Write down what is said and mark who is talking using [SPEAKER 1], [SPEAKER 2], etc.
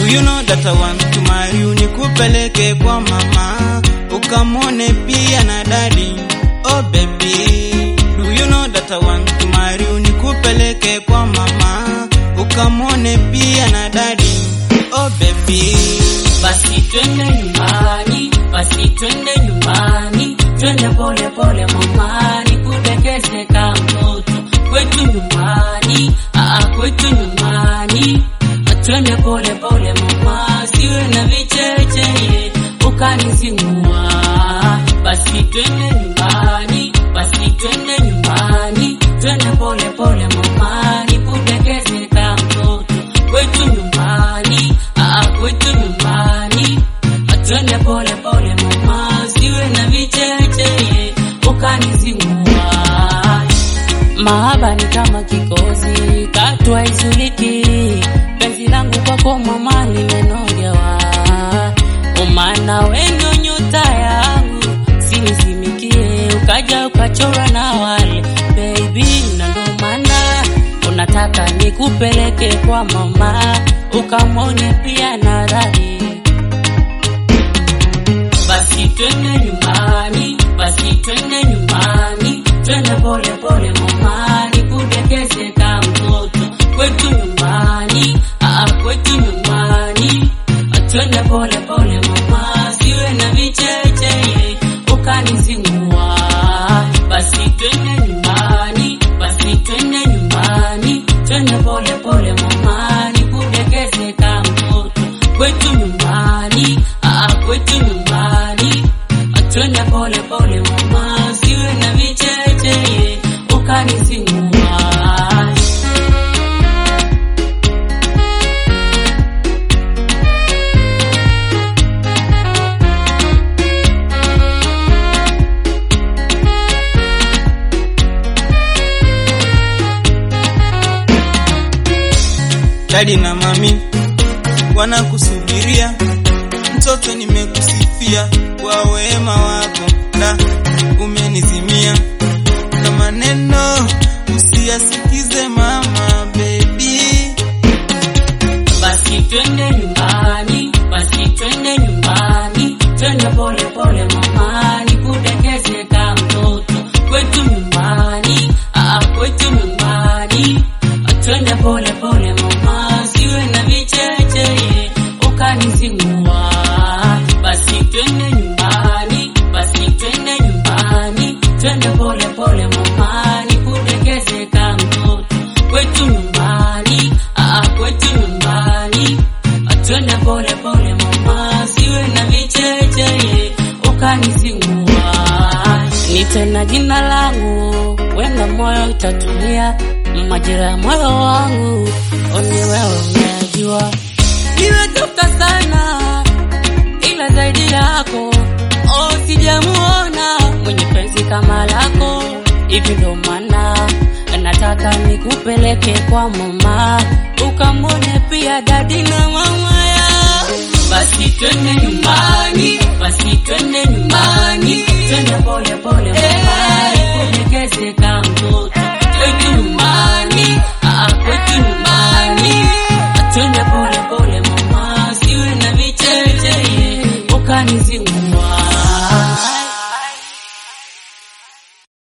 [SPEAKER 1] you know that I want to marry you, nikupeleke kwa mama ukamwone pia na dadi. Oh baby, do you know that I want to marry you, nikupeleke kwa mama ukamwone pia na dadi. Oh baby,
[SPEAKER 2] Basi twende nyumbani, basi twende nyumbani, twende pole pole mama, nikudekeze kama mtoto kwetu nyumbani, aa kwetu nyumbani, twende pole pole mama, siwe na vicheche ukanizingua. Basi twende nyumbani, basi twende nyumbani, twende pole pole mama, nikudekeze kama mtoto kwetu nyumbani, aa kwetu nyumbani, twende pole pole mama, siwe na vicheche ukanizingua. Mahaba ni kama kikozi, katu haizuliki. Penzi langu kwako mama limenogewa, umana wenyo nyota yangu sinizimikie, ukaja ukachora na wale baby, na ndo maana unataka nikupeleke kwa mama ukamwone pia na dhari basi twende nyumbani, basi twende nyumbani, twende pole pole mama, nikudekeze kama mtoto kwetu nyumbani, aa kwetu nyumbani, twende pole pole mama, siwe na vicheche ukanizingua. Basi twende nyumbani, basi twende nyumbani, twende pole pole mama, nikudekeze kama mtoto kwetu nyumbani, aa kwetu nyumbani, twende pole pole mama, siwe na vicheche ukanizingua.
[SPEAKER 1] dadi na mami wanakusubiria, mtoto nimekusifia kwa wema wako, na umenizimia na maneno usiyasikize mama baby.
[SPEAKER 2] Basi twende nyumbani, basi twende nyumbani, twende pole pole mama, nikudekeze kama mtoto kwetu nyumbani, aa kwetu nyumbani, twende pole pole mama, siwe na vicheche ukanizingua. Basi twende nyumbani, basi twende nyumbani, twende pole pole mama, nikudekeze kama mtoto kwetu nyumbani, aa kwetu nyumbani, twende pole pole mama, siwe na vicheche ukanizingua. Nite na jina langu, wenda moyo utatulia, majira ya moyo wangu oni wewe unayajua. Nimetafuta sana ila zaidi yako oh, sijamuona mwenye penzi kama lako, hivi ndo maana nataka nikupeleke kwa mama ukamwone pia dadi na mama ya basi twende nyumbani, basi twende nyumbani, twende pole pole mama, nikudekeze kama mtoto kwetu nyumbani, aa kwetu nyumbani, twende pole pole mama, siwe na vicheche ukanizingua.